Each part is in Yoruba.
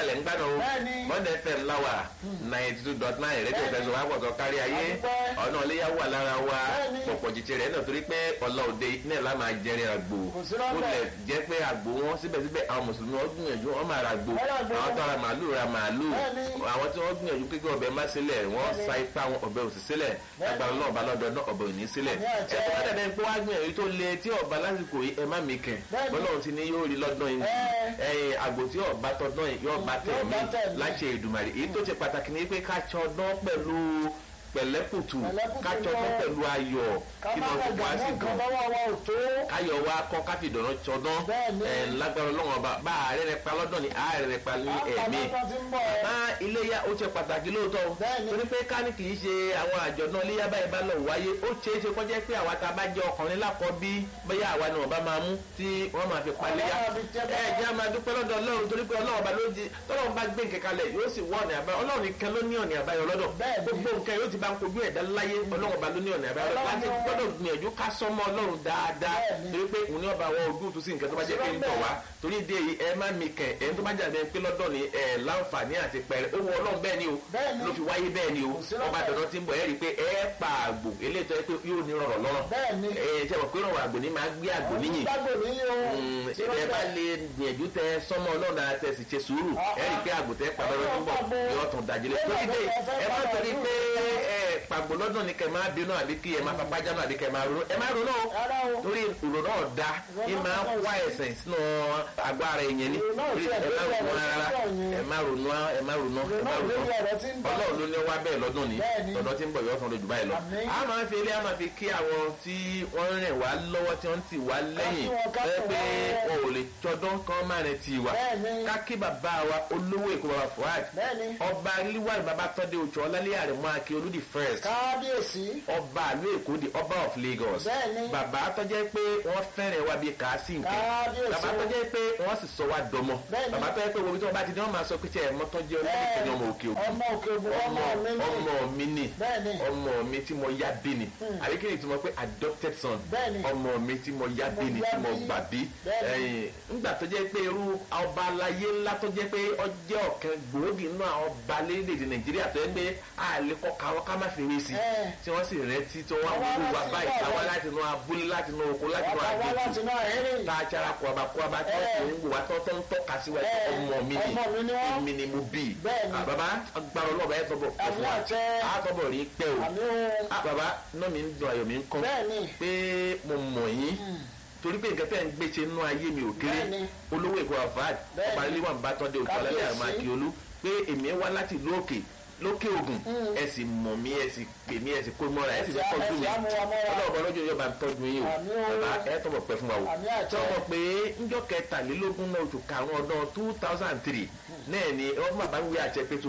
lẹ̀ ń gbádùn o Bẹ́ẹ̀ni. bond fm láwà ninety two dot nine rédíò Bẹ́ẹ̀ni. fẹsọ̀ wá pọ̀tọ̀ kárí ayé Àdúpẹ́. ọ̀nà iléyà wà lára wa Bẹ́ẹ̀ni. pọ̀pọ̀ jíjẹ rẹ̀ náà torí pé ọ̀la òde náà lá máa jẹrin àgbò Kò sí rọ́bẹ̀. ó lẹ̀ jẹ́ pé àgbò wọn síbẹ̀síbẹ̀ àwọn mùsùlùmí wọn gbìyànjú wọn máa ra àgbò Wọ́n ra àgbò. àwọn tó ra màálù ra màálù Bẹ́ẹ̀ni. àwọn tí wọ́n gbìyànjú pé kí ọbẹ̀ má sílẹ̀ wọ́n Bẹ́ẹ̀ni. sa ipá wọn ọbẹ̀ òsì sílẹ̀ agbára náà ọba lọ́dọ̀ náà ọbẹ̀ òní sílẹ̀ Ní àjẹ́. ẹ̀ tó bá dàbẹ̀ pé wá gbìyànjú tó le tí ọba lásìkò yìí ẹ má mi kẹ̀ Bẹ́ẹ̀ni. bọ́lọ́run ti ní yóò rí lọ́dún yìí Ẹ́. ẹ̀yìn àgbò tí ọba tọdún yìí yóò bá tẹ̀ Yóò mí bá tẹ̀ mí. láṣẹ ìdùmarè èyí tó ṣe pàtàkì ni pé ká ṣọdún pẹ̀lú pẹ̀lẹ́kùtù Pẹ̀lẹ́kùtù ká ṣọdún lọ. pẹ̀lú ayọ̀ ká kí má náà ra gbogbo á sì gàmú gan nǹkan lọ́wọ́ wa ò tó. káyọ̀ wa kọ́ káfí ìdáná ṣọdún Bẹ́ẹ̀ni. ẹ̀ lágbára ọlọ́run ọba bá ààrẹ rẹ pa lọ́dún ni ààrẹ rẹ pa ní ẹ̀mí àpamọ́ ti ń bọ̀ ẹ́. bá iléyà ó ṣe pàtàkì lóòótọ́ o Bẹ́ẹ̀ni. torí pé ká ní kì í ṣe àwọn àjọ̀dún iléyà báyìí bá lọ wáyé ó ṣeé ṣe kọjá pé àwa tá a bá jẹ́ ọkùnrin lákọ bí bóyá àwa ni wọ́n bá máa mú tí wọ́n máa fi paléyà Ọlọ́run fi jẹ́ ẹ bẹ́ẹ̀. jẹ́ a máa dúpẹ́ lọ́dọ̀ ọlọ́run torí pé ọlọ́run bá ló di tọ́lọ́run bá gbé nǹkan kalẹ̀ yóò sì wọ́ ọ̀nà àbáyọ ọlọ́run nìkan ló ní ọ̀nà àbáyọ lọ́dọ̀ Bẹ́ẹ̀ni. gbogbo nǹkan yóò ti bá ń kojú ẹ̀dá láyé ọlọ́run bá ló ní ọ̀nà àbáyọ Ọlọ́run láti ni wọ́n- gbọ́dọ̀ gbìyànjú ká sọ́mọ́ ọlọ́run dáadáa Bẹ́ẹ̀ni. torí pé òun ní ọba àwọn ojú tó sí nǹkan tó bá jẹ́ pé ń bọ̀ wá torí ìdí èyí ẹ má mi kẹ̀ ẹ̀ tó bá jáde pé lọ́dọ̀ ni ẹ̀ láǹfààní àti pẹ̀rẹ̀ ó wọ ọlọ́run bẹ́ẹ̀ ni o Bẹ́ẹ̀ni. ló fi wáyé bẹ́ẹ̀ ni o Kò sí ọba lọ́bẹ̀. dandan ti ń bọ̀ ẹ́ rí i pé ẹ pa àgbò eléyìí tó yẹ pé yóò ní rọrọ̀ lọ́rọ̀ Bẹ́ẹ̀ni. ẹ ṣe mọ̀ pé rọrọ̀ àgbò ní máa gbé àgbò níyìn gbàgbọ́ mi yìí o. Mm, Sí ẹ bá lọ́bẹ̀. lè gbìyànjú tẹ sọmọ ọlọ́run dára tẹ sì ṣe sùúrù Ah, ẹ rí i pé àgbò tẹ pàdé ọdún tó ń bọ̀ Ọlọ́run pàgbó. yóò tún dájílẹ̀ Ẹ tó má ti dé bọ̀, ẹ fẹ́ ẹ má pàgbó. torí pé ẹ pàgbó lọ́dún ni kẹ máa bínú àbí kí ẹ máa fapá jánu àbí kẹ máa ronú ẹ má ronú o Rárá o. torí ìrò náà da ẹ máa wá ẹsẹ̀ sínú àgọ́ ara ẹ̀yẹn ni Ìrò náà Torí tiẹ̀ ẹ má lórí ronú ọ̀rọ̀ rárá tí ń bọ̀ yẹn. ẹ má ronú ẹ má ronú ẹ Ìrò má náà ronú lórí ọ̀rọ̀ tí ń bọ̀. ọlọ́run ló ní wá bẹ́ẹ̀ lọ́dún ni Bẹ́ẹ̀ni. tọ̀dọ̀ tí ń bọ̀ yóò tán lójú báyìí lọ. Àmín. a máa ń fi ilé a máa fi kí àwọn tí wọ́n rìn wá lọ́wọ́ tí wọ́n ti wá lẹ́yìn wọn, ká ẹ fún pé wọn. wọn ò lè tọdún kan máa rìn tì wá. Bẹ́ẹ̀ni. ká kí bàbá wa olówó èkó bàbá Fuad Bẹ́ẹ̀ni. ọba liwari bàbá tọ́dé ojú ọlálẹ́ àrẹ̀mọ́ akí olúdi first kábíyèsí. ọba àlú èkó di ọba of Lagos Bẹ́ẹ̀ni. bàbá tọ́jẹ́ pé wọ́n fẹ́rẹ̀ wá bíi kàásì nǹkan Kábíyèsí. bàbá tọ́jẹ́ pé wọ́n sì sọ wá dọmọ Bẹ́ẹ̀ni. bàbá tọ́jẹ́ pé wo bí tí wọ́n bá ti ní wọ́n máa sọ pé tí ẹ̀ mọ́tọ́jẹ́ ọlọ́dún ọmọ òkè òkun ọmọ òkè ògùn ọmọ mi ní. ọmọ mi ni Bẹ́ẹ̀ni. ọmọ mi tí mo yá bí ni àríkèrè tí mo pé adopted son Bẹ́ẹ̀ni. ọmọ mi tí mo yá bí ni yá tí mo bí. gbà bí Bẹ́ẹ̀ni. ẹ̀yìn ńgbà tó jẹ́ pé irú ọba aláyé ńlá tó jẹ́ pé ọjọ́ ọ̀kan gbòógì nínú àwọn ọba lédèdè nàìjíríà tó yẹ pé àlè kọ́ káwọ́ ká má fi rí sí Ẹ̀. tí wọ́n sì rántí tí wọ́n Àwa wúlò wá láti báyìí wá àwa wá. láti inú abúlé láti inú oko láti inú ọba wa láti àgbèjì náà ẹ̀rìn. tá a jara kọba kọba tí wọ́n Ẹ̀. sì ń wò wá tó tó ń tọ́ka sí wa pé Ẹ̀. ọmọ mi ni Ọmọ mi ni wọ́n. èmi ni mo bí Bẹ́ẹ̀ni. Ah, bàbá agbára ọlọ́ọ̀bá ẹ̀ tọ́bọ̀ pẹ̀ fún wa Àmì àṣẹ. á tọ́bọ̀ rí pẹ́ o àmì o. ah baba náà mi ń dùn ayọ̀ mi ń kọ́ Bẹ́ẹ̀ni. pé mo mọ̀ yín torí pé nǹkan tẹ́ ń gbé ṣe nínú ayé mi ò kéré Bẹ́ẹ̀ni. olówó èkó àfáàd Bẹ́ẹ̀ni. ọba ilé wà ń bá tọ́jú òkú alálẹ́ Kábíyèsí. àmọ́ akíolú pé èmi wá láti ìlú òkè lókè ògùn ẹ sì mọ̀ mí ẹ sì pè mí ẹ sì kó mọ́ra ẹ sì fi Ẹ sì- tọ́jú ẹ sì mi amúra mọ́ra. ọlọ́ọ̀bọ lọ́jọ́ yóò bá ń tọ́jú yín o Àmì o. bàbá ẹ tọ́bọ̀ pẹ́ fún wa o Àmì àṣẹ. tọ́bọ̀ pé njọ́ kẹtàlélógún náà oṣù karùn-ún ọdún two thousand three náà ni ọmọ bàbá ń wí àṣẹ pé tó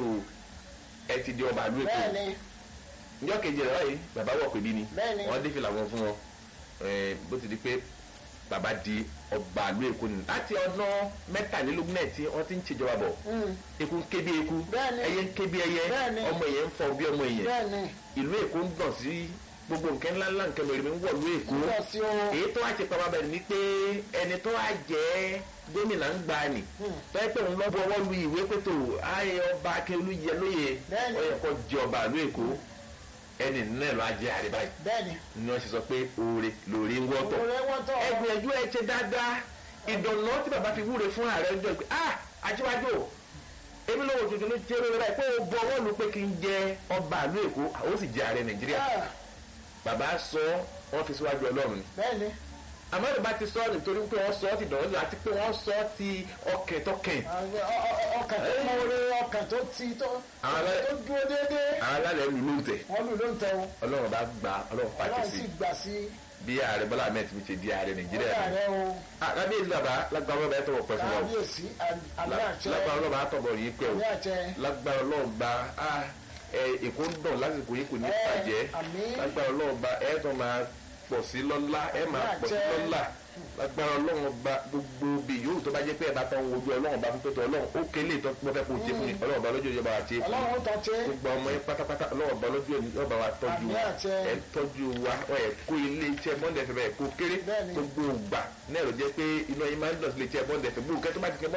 ẹ ti di ọba àlú èkó bẹ́ẹ̀ni. njọ́ kejì rẹ̀ báyìí bàbá wọ̀ pé bí ni Bẹ́ẹ̀ni. wọ́n dé fìlà wọn fún wọn ẹ̀, bó ti di pé bàbá di ọba àlú èkó ni láti ọdún mẹ́tàlélógún náà tí wọ́n ti ń ṣèjọba bọ̀ eku ń ké bí eku Bẹ́ẹ̀ni. ẹyẹ ń ké bí ẹyẹ Bẹ́ẹ̀ni. ọmọ èèyàn ń fọ bí ọmọ èèyàn bẹ́ẹ̀ni. ìlú èkó ń dàn sí gbogbo nǹkan ńláńlá nǹkan mèremè ń wọ̀ ìlú èkó Ń bọ̀ sí o. èyí tó wá ti pa bàbá rẹ̀ ni pé ẹni tó wá jẹ́ gómìnà ń gbà ní tó yẹ pé òun lọ́ bọ́ lu ìwé pẹ̀tò ayé ọba akérèlú yẹ lóye Bẹ́ẹ̀ni. ó yẹ kó jẹ ọba ìlú èkó ẹni náà lọ́ ajẹ́ àríbá yìí bẹ́ẹ̀ni. ni wọ́n ṣe sọ pé oore lóore ń wọ́tọ̀ òrè wọ́tọ̀. ẹ gbìyànjú ẹ ṣe dáadáa ìdùnnú tí bàbá fi wúre fún ààrẹ ọjọ́ pé ah ajíwájú o èmi lọ́wọ́ tuntun ló jẹ́ lórí rẹ̀ pé o bu ọwọ́ lu pé kí n jẹ ọba ìlú èkó àwọn sì jẹ ààrẹ nàìjíríà Ah, bàbá sọ wọ́n fi síwájú ọlọ́run ni bẹ́ẹ̀ni. àmọ́ ìbá ti sọ nítorí pé wọ́n sọ ọ́ ti dọ̀wọ́ àti pé wọ́n sọ ọ́ ti ọkẹ̀ tọkẹ̀ Àwọn ọ- ọ- ọkàn tó mọ́wọ́rẹ́ ọkàn tó ti tó Àwọn alẹ́- tó dúró déédéé. àwọn alálẹ̀ lù ló ń tẹ̀ wọ́n lù ló ń tẹ o. ọlọ́run bá gba ọlọ́run pàṣẹ ọlọ́run sí sì gbà sí bí ààrẹ bọ́lá ahmed mi ṣe di ààrẹ nàìjíríà ọ̀gá ni rẹ o. kábíyèsí bàbá lágbára ọlọ́ba ẹ̀ tọwọ́ pẹ́ fún wa o. kábíyèsí àmì àṣẹ lágbára ọlọ́ba àtọ̀bọ̀ yìí pẹ́ o àmì àṣẹ. lágbára ọlọ́ọ̀ba ah, ẹ, èkó ń dàn lásìkò yìí kò ní Ẹ, bàjẹ́ àmín. lágbára ọlọ́ọ̀ba ẹ tó máa pọ̀ sí lọ́lá ẹ máa pọ̀ sí àṣẹ. lọ́lá lágbára ọlọ́ọ̀ba gbogbo bí yòówù tó bá jẹ́ pé ẹ bá tán wojú ọlọ́run bá fún pẹ́tọ́ ọlọ́run ó kélé tó pọ́ fẹ́ kó jẹ fún mi ọlọ́run bá lójú ìjọba àti èkó ọlọ́run tó ṣe gbogbo ọmọ yẹn pátápátá ọlọ́run bá lójú ìjọba wa tọ́jú Àmín wa àṣẹ. ẹ tọ́jú wa ẹ kó ilé iṣẹ́ bọ́ndẹ̀ fẹ́ bẹ́ẹ̀ kó kéré Bẹ́ẹ̀ni. gbogbo ògbà náà ló jẹ́ pé iná yín máa ń dọ̀tí ilé iṣẹ́ bọ́ndẹ̀ fẹ́ gbogbo kẹ́tọ́ bá ti kẹ́ bọ́ndẹ̀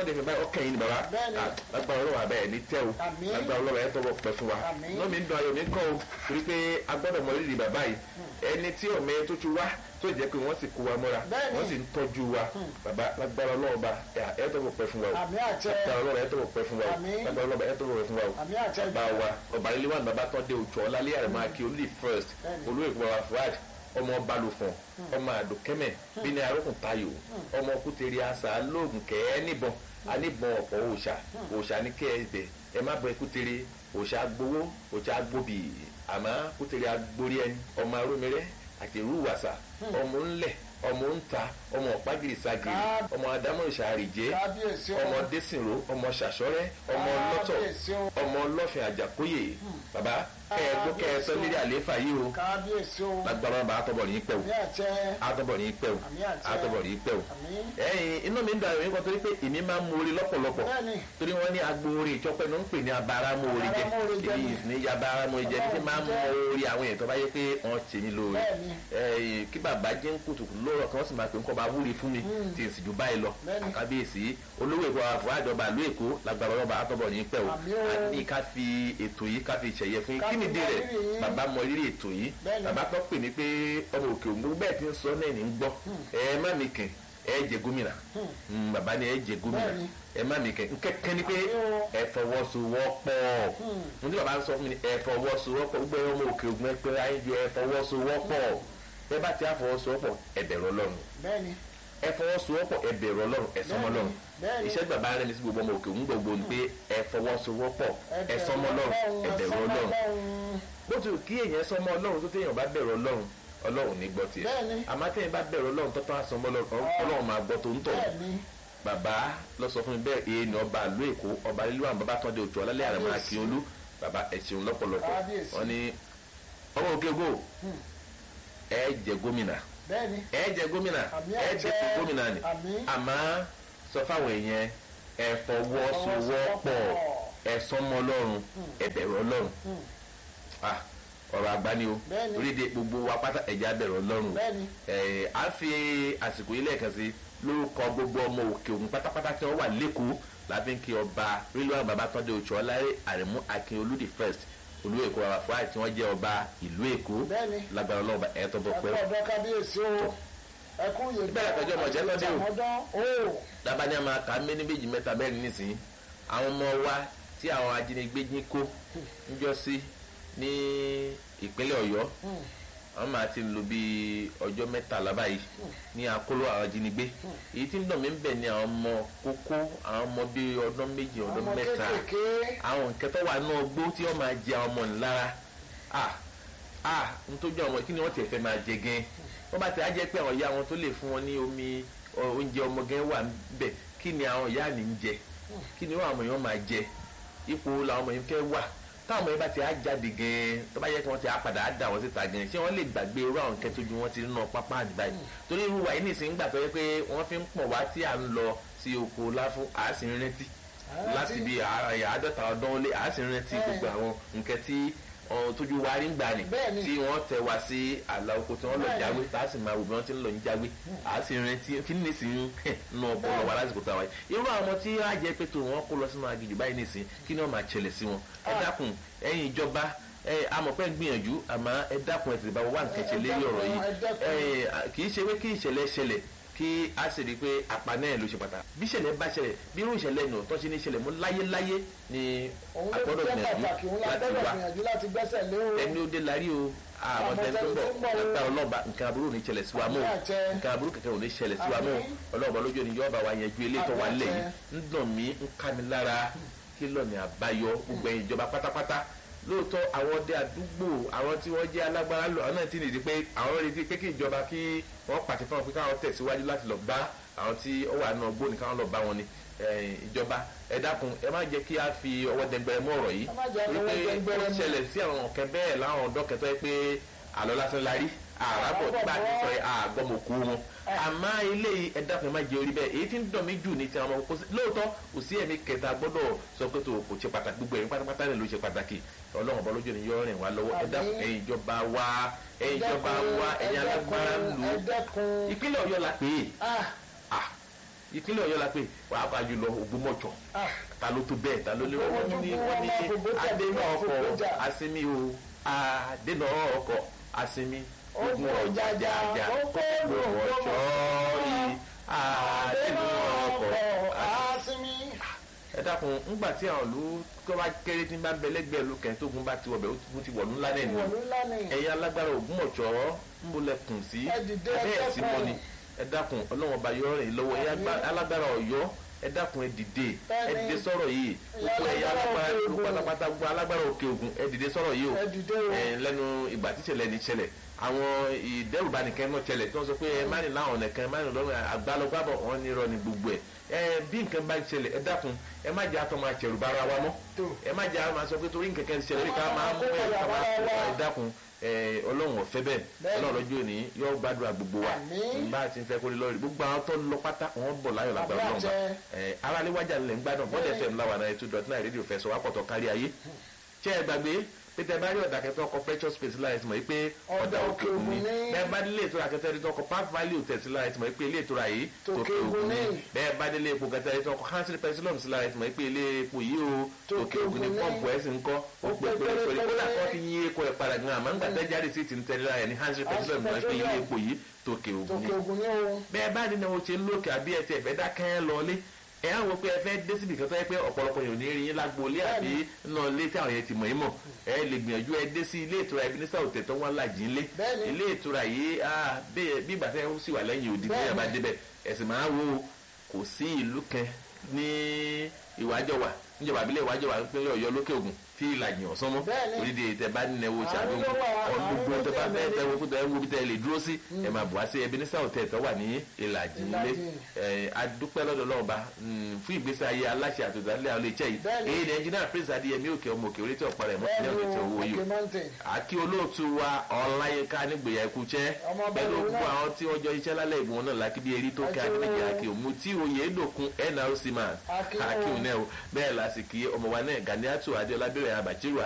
bọ́ọ̀dì fún báyìí ọkàn yìí ni bàbá Bẹ́ẹ̀ni. Ah, lágbára ọlọ́wọ́ abẹ́ ẹ̀ ní tẹ́ o Àmín. lágbára ọlọ́wọ́ ẹ̀ tọ́wọ́ pẹ́ fún wa Àmín. náà mi ń dun ayọ̀ mi kọ́ o torí pé a gbọ́dọ̀ mọ rírì bàbá yìí ẹni tí ọ̀mẹ tó ti wá tó jẹ́ pé wọ́n sì kó wa mọ́ra Bẹ́ẹ̀ni. wọ́n sì ń tọ́jú wa bàbá lágbára ọlọ́wọ́ bá ẹ̀ tọ́wọ́ pẹ́ fún wa o àmì àṣẹ lágbára ọlọ́wọ́ ẹ̀ tọ́wọ́ pẹ́ fún wa o Àmín. lágbára ọlọ́wọ́ ẹ̀ tọ́wọ́ pẹ́ fún wa o àmì àṣẹ bàbá wa ọba ilé wa bàbá tó dé òjò ọlálẹ́ àrẹ̀mọ akí olùdí first Bẹ́ẹ̀ni. olóyè bàbá fuad ọmọ balùfọ̀n ọmọ àdùkẹ́mẹ̀ bíní arókùn tayò ọmọ kútẹ́rì àṣà lóògùn kẹ́ẹ́ níbọn aníbọn ọ̀pọ̀ òòṣà òòṣà ní kẹ́ẹ̀bẹ̀ ẹ má bọ kútẹ́rì òòṣà gbowó òòṣà gbòbì àmọ́ kútẹ́rì agbórí ẹni ọmọ arómirẹ́ àti ìrúwàsà ọmọ ńlẹ̀ ọmọ ńta ọmọ ọ̀págìrì sagìrì Ká- ọmọ adámọ̀ ìṣàrìjẹ́ kábíyèsí o ọmọ dẹ́sìnrò ọmọ ṣàṣọ́rẹ́ ọmọ lọ́tọ̀ kábíyèsí o ọmọ ọlọ́fin àjàkóyè bàbá kẹ́ẹ̀gbó kẹ́ẹ̀sọ́ lérí àlééfà yìí o kábíyèsí o lágbára bá àtọ̀bọ̀ ní pẹ́ o àmì àṣẹ àtọ̀bọ̀ ní pẹ́ o àmì àṣẹ àtọ̀bọ̀ ní pẹ́ o. àmì ẹ̀yin inú mi ń da ìròyìn kan torí pé èmi máa ń mú orí lọ́pọ̀lọpọ̀ bẹ́ẹ̀ni torí wọ́n ní agbo orí ìjọpẹ́ ló ń pè ní abáramóore jẹ Abáramóore jẹ èmi ni. ní ya abáramóore jẹ ní kí máa ń mú orí àwọn èèyàn tó bá yẹ pé wọ́n ṣe mí lóore bẹ́ẹ̀ni ẹ̀yin kí bàbá jẹ́ ń kùtùkù lóòrọ̀ kan wọ́n sì máa pè ń kọ́ bá wúre fún mi Mm. tí n sì ju báyìí lọ Bẹ́ẹ̀ni. àkábíyèsí olówó èkó àfọ àjọba ìlú èkó lágbára ọlọ́ba àtọ́bọ̀ ní pẹ́ o Àmì o. a ní ká fi ètò yìí ká fi ṣẹ̀yẹ fún yín Ká kí fi nìdí mọ rẹ̀ rírì yín. bàbá mọ rírì ètò yìí Bẹ́ẹ̀ni. bàbá tó pè mí pé ọmọ òkè òǹgbò bẹ́ẹ̀ ti ń sọ náà ní ń gbọ́ ẹ má mi kàn ẹ jẹ gómìnà Mm, bàbá ni ẹ jẹ gómìnà Bẹ́ẹ̀ni. ẹ má mi kàn nkẹ́kẹ́ ni pé Àmì o. ẹ fọwọ́sowọ́pọ̀ mo ní bàbá ń sọ fún mi ni ẹ fọwọ́sowọ́pọ̀ gbogbo ẹ ọmọ òkè òǹgbò ẹ pé ayé ju ẹ fọwọ́sowọ́pọ̀ ẹ bá ti á fọwọ́sowọ́pọ̀ ẹ bẹ̀rù ọlọ́run bẹ́ẹ̀ni ẹ fọwọ́sowọ́pọ̀ ẹ bẹ̀rù ọlọ́run ẹ sọmọ ọlọ́run bẹ́ẹ̀ni iṣẹ́ bàbá rẹ̀ ní sí gbogbo ọmọ òkè òun gbogbo ni pé ẹ fọwọ́sowọ́pọ̀ ẹ sọmọ ọlọ́run ẹ bẹ̀rù ọlọ́run bó ti kí èèyàn sọmọ ọlọ́run tó téèyàn bá bẹ̀rù ọlọ́run ọlọ́run ní gbọ́ tiẹ̀ Bẹ́ẹ̀ni. àmọ́ téèyàn bá bẹ̀rù ọlọ́run tó tán àsọmọ ọlọ́run ọlọ́run máa gbọ́ tó ń tọ̀ bẹ́ẹ̀ni bàbá lọ sọ fún mi bẹ́ẹ̀ èyí ni ọba àlú èkó ọba lílu àwọn bàbá tó ń de òtún ọlálẹ́ àrẹ̀mọ Kábíyèsí. akíolú bàbá ẹ ṣeun lọ́pọ̀lọpọ̀ Kábíyèsí. wọ́n ní ọmọ òkè ògo Hmm. ẹ jẹ gómìnà bẹ́ẹ̀ni ẹ jẹ gómìnà àmì ẹ àṣẹ dẹ́kun gómìnà ni àmì àmọ́ sọ fáwọn èèyàn ẹ fọwọ́sowọ́pọ̀ ẹ sọmọ ọlọ́run ẹ bẹ̀rù ọlọ́run Hmm. Ah, ọ̀rọ̀ àgbá ni o Bẹ́ẹ̀ni. orílẹ̀-èdè gbogbo wa pátá ẹ̀já bẹ̀rù ọlọ́run o bẹ́ẹ̀ni ẹ̀ á fi àsìkò yìí lẹ́ẹ̀kan sí lórúkọ gbogbo ọmọ òkè òun pátápátá tí wọ́n wà lẹ́kọ̀ọ́ láfi ń kí ọba rílùwà babatọ́dé oṣù ọláyé àrẹ̀mú akin olùdí first olú èkó bàbá fúláì tí wọ́n jẹ́ ọba ìlú èkó bẹ́ẹ̀ni lágbára ọlọ́ọ̀bà ẹ̀ tọ́ bọ̀ ẹkú pẹ́ ọ̀dọ́ kábíyèsí o ẹkú yèé Bẹ́ẹ̀ pẹ̀jọ́ ọmọjẹ́ lọ́dẹ o. àmọ́dán o dábàá ní a máa kà á méní méjì mẹ́ta bẹ́ẹ̀ ní nísìnyí àwọn ọmọ wa tí àwọn ajínigbé jí kó níjọ́ sí ní ìpínlẹ̀ ọ̀yọ́ Hmm. àwọn máa ti lò bí ọjọ́ mẹ́tàlá báyìí ní akóló àwọn ajínigbé èyí tí ń dùn mí ń bẹ̀ ni àwọn ọmọ kókó àwọn ọmọ bíi ọdún méjì ọdún ọmọ mẹ́ta kéékèèké àwọn nǹkan tó wà náà gbó tí wọ́n máa jẹ àwọn ọmọ ńlára ah ah nítorí ọmọ kí ni wọ́n ti fẹ́ máa jẹ gan wọ́n bá ti á jẹ́ pé àwọn ìyá wọn tó lè fún wọn ní omi ọ, oúnjẹ ọmọ gan wà níbẹ̀ kí ni àwọn ìyá ní ń jẹ kí ni wọ́n àwọn èèyàn máa jẹ ipò làwọn ọmọ yẹn fẹ́ wà táwọn ọmọ yẹn bá ti á jáde gan tó bá yẹ kí wọ́n ti á padà á dà wọ́n síta gan ṣé wọ́n lè gbàgbé irú àwọn nǹkan tójú wọn ti rí náà pápá àdìbá yìí torí irú wa yìí nìsín gbà tó yẹ pé wọ́n fi ń pọ̀ wá tí à ń lọ sí oko láfún àásìn rántí láti bí àádọ́ta ọdún ó lé àásìn rántí gbogbo àwọn nǹkan tí ọ, tójú wa rí ń gbà ní Bẹ́ẹ̀ni. tí wọ́n tẹ wá sí àlà oko tí wọ́n lọ Bẹ́ẹ̀ni. jáwé tá a sì máa wò bí wọ́n ti ń lọ ń jáwé àásìn rántí kí ni sì ń nù ọpọlọ wa lásìkò tá a wáyé irú àwọn ọmọ tí á jẹ pé tó wọn kó lọ sínú aginjù báyìí nìsín kí ni wọ́n máa ṣẹlẹ̀ sí wọn ẹ Ah. dákun ẹ̀yin ìjọba ẹ amọ̀pẹ́ gbìyànjú àmọ́ ẹ dákun ẹ tètè bá wà nǹkan ṣe lérí ọ̀rọ̀ yìí ẹ dákun. ẹ kì í ṣe pé kí ìṣẹ̀lẹ̀ ṣẹlẹ̀ kí a sì rí i pé àpá náà ló ṣe pàtàkì bí ìṣẹ̀lẹ̀ bá ṣẹlẹ̀ bí irú ìṣẹ̀lẹ̀ nù tó ṣe ní ìṣẹ̀lẹ̀ mú láyéláyé ni òun a ló gbọ́dọ̀ jẹ́ gbìyànjú pàtàkì òun la láti gbọ́dọ̀ wá gbìyànjú láti gbẹ́sẹ̀ lé o ẹni ó dé lárí o àwọn Àmọ́ tẹni tó ń tẹni tó ń bọ̀ bọ̀ o. lágbára ọlọ́ba nǹkan aburú ò ní ṣẹlẹ̀ sí wa mọ́ o. Àmín àṣẹ. nǹkan aburú kẹ̀kẹ́ ò ní ṣẹlẹ̀ sí wa mọ́ o. Àmín. ọlọ́ọ̀bọ lójú ni yọ́ọ̀bà wa yẹn ju ilé tó wà Àmín lẹ̀ yìí àṣẹ. ń dùn mí ń ká mi lára kí lọ́ọ̀nì àbáyọ gbogbo ẹ̀yìn ìjọba pátápátá lóòótọ́ àwọn ọdẹ àdúgbò àwọn tí wọ́n jẹ́ alágbára lọ àwọn náà ti nìdí pé àwọn retí pé kí ìjọba kí wọ́n pàṣẹ fún wọn pé káwọn tẹ̀síwájú láti lọ bá àwọn tí ó wà náà gbóni káwọn lọ bá wọn ni ẹ̀yìn ìjọba ẹ dákun ẹ má jẹ́ kí a fi ọwọ́ dẹgbẹrẹ mọ́ ọ̀rọ̀ yìí Ẹ má jẹ́ torí ọwọ́ pé dẹgbẹrẹ ó mú. ṣẹlẹ̀ sí àwọn ọ̀kẹ́ bẹ́ẹ̀ láwọn ọ̀dọ́ kẹtọ́ yẹ pé àlọ́ lásán la rí àràbọ̀ nígbà tí sọ yẹ àgbọ̀mọ̀kú wọn àmọ́ ilé yìí ẹ dákun ẹ má jẹ orí bẹ́ẹ̀ èyí tí ń dùn mí jù ní ti àwọn ọmọ kókó sí lóòótọ́ kò sí ẹ̀mí kẹta gbọ́dọ̀ sọ pé tó kò ṣe pàtàkì gbogbo ẹ̀mí pátápátá rẹ̀ ló ṣe pàtàkì ọlọ́run ọba lójú ni yọ rìn wá lọ́wọ́ ẹ dákun Àmín. ẹ̀yin ìjọba wa ẹ̀yin ìjọba wa ẹ̀yin alágbára lù ú ẹ̀dẹ́kun ìpínlẹ̀ ọ̀yọ́ la pè é ah ah ìpínlẹ̀ ọ̀yọ́ la pé wàá fà jùlọ ògbómọ̀jọ Ah, ta ló tó bẹ́ẹ̀ ta ló lé wọ́n ní wọ́n ní adéná ọkọ̀ asinmi o adéná ọkọ̀ asinmi ogun ọ̀jàjàjà ògbómọ̀jọ yìí adéná ọkọ̀ àásìmí. ẹ dákun ńgbà tí àwọn ìlú tó bá kéré tí bá ń bẹ lẹ́gbẹ̀ẹ́ ìlú kẹ́hìn tó gun bá ti wọ̀bẹ̀ ó ti wọ̀lú ńlá náà nìyẹn ìwọ̀lú ńlá ni. ẹ̀yin alágbára ògbómọ̀jọ́ ń bolẹ̀ kùn sí Ẹ dìde, ẹ abẹ́ ẹ̀sìn kẹ́kọ̀ọ́. mọ́ni ẹ dákun ọlọ́wọ́n ọba yọ rìn lọ́wọ́ ẹ̀yin agbá- alágbára ọ̀yọ́ ẹ dákun ẹ dìde ẹ Bẹ́ẹ̀ni. dìde sọ̀rọ̀ yìí gbogbo ẹ̀yin alágbára Òkè ìlú Ògùn. pátápátá gbogbo alágbára òkè ògùn ẹ dìde sọ̀rọ̀ yìí o ẹ dìde o. ẹ lẹ́nu ìgbà tí ìṣẹ̀lẹ̀ ní ìṣẹ̀lẹ̀ àwọn ìdẹ́rùbánikẹ́ náà ṣẹlẹ̀ tí wọ́n sọ pé ẹ má ní láwọn ọ̀nà kan ẹ má ní lọ́rùn àgbálọ́gbábọ̀ wọn ní irọ́ ní gbogbo ẹ̀ ẹ bí nǹkan bá ń ṣẹlẹ̀ ẹ dákun ẹ má jẹ́ àtọ́ máa ṣẹ̀rù bára wa mọ́ tó. ẹ má jẹ́ àwọn máa sọ pé torí nǹkan kan ṣẹlẹ̀ ká máa mú ẹ ká máa kó ẹ dákun ẹ ọlọ́run ọ̀fẹ́ bẹ́ẹ̀ Bẹ́ẹ̀ni. ọlọ́run lọ́jọ́ òní yóò gbàdúrà gbogbo wa Àmín. bá a ti ń fẹ́ kó lè lọ́ọ̀rì gbogbo àwọn tó ń lọ pátá wọn bọ̀ láyọ̀ lágbára Àdúrà ọlọ́run bá jẹ́. ẹ aráléwájà ńlẹ̀ ń gbádùn bọ́dẹ̀ Bẹ́ẹ̀ni. fm láwa náà two dot nine rédíò fẹsọ̀ wá pọ̀tọ̀ kárí ayé ṣé ẹ gbàgbé pété bá rí ọ̀dà kẹtọ́ ọkọ̀ precious space lára ẹ̀sìn mọ̀ pé ọ̀dà òkè ògùn ni bẹ́ẹ̀ bá délé ètò àkẹtẹ́ ẹ̀rí tọkọ̀ park value tẹ̀sí lára ẹ̀sìn mọ̀ pé ilé ètò rà yìí Tòkè Ògùn ni. bẹ́ẹ̀ bá délé epo kẹtẹ́ ẹ̀rí tọkọ̀ hansel petroleum sí lára ẹ̀sìn mọ̀ pé ilé epo yìí o Tòkè tòkè ògùn ni Ògùn ni. pọ́ǹpù ẹ̀sìn ń kọ́ ó pé pérépéré kódà kọ́ fi yín epo ẹ̀ padà gan àmọ́ ńgbà tẹ́ jáde sí ti ń tẹ́lẹ̀ lára ẹ̀ ní hansel petroleum mọ̀ pé ilé epo yìí tòkè ògùn ni tòkè ògùn ni o. bẹ́ẹ̀ bá ní náà ṣe ń lókè àbí ẹ ti ẹ̀fẹ́ dákẹ́ lọlé ẹ á wọ pé ẹ fẹ́ dé síbi kan tó yẹ pé ọ̀pọ̀lọpọ̀ yòó ní rí yín lágboolé àbí náà lé tí àwọn yẹn ti mọ̀ yín mọ̀ ẹ lè gbìyànjú ẹ dé sí ilé ìtura ibi nísà òtẹ̀ tó wọ́n làjì ńlé Bẹ́ẹ̀ni. ilé ìtura yìí á bẹ́ẹ̀ bí ìgbà tẹ́ ó sì wà lẹ́yìn òdì bí ẹ bá débẹ̀ ẹ̀sìn máa wo kò sí ìlú kan ní ìwájọwà níjọba àbílẹ̀ ìwájọwà nípínlẹ̀ ọ̀yọ́ lókè ògùn tí ìlàjì ọ̀sán mọ́ Bẹ́ẹ̀ni. orílẹ̀ èdè tẹ bá nínú ẹwọ́ ṣàbí Àwọn ló wà, àwọn ọdún ló tẹ bá tẹ̀lé. fẹ́ tẹ wo kó tẹ wo bí tẹ lè dúró sí ẹ máa bọ̀ wá sí ẹbí nísà òtẹ̀ tó wà ní ìlàjì ilé Ìlàjì. ẹ adúpẹ́ lọ́dọ̀ náà bá fún ìgbésí ayé aláṣẹ àtòdálẹ́ àwọn iléeṣẹ́ yìí Bẹ́ẹ̀ni. èyí ni ẹnjìnà prince adéyẹmí òkè ọmọ òkè orí tí ọ̀pá rẹ̀ mọ́ bẹ́ẹ̀ni ní ọ̀dẹ̀ tí owó o yìí òkè mountain. àkí olóòtú wa ọláyínká nígbèyà ikú jẹ́ Ọmọ pẹ̀lú bẹ́ẹ̀ gbogbo náà. àwọn tí wọ́n jọ iṣẹ́ lálẹ́ ìgbìmọ̀ náà lákì bí erí tó ká Àti nígbèyà o. àkè òmu tí oyè dòkun nrc man Àkí o. àkí òun náà o bẹ́ẹ̀ lásìkò ọmọ wa náà ganiatu adéọlá bẹ̀rẹ̀ abàjẹ́rù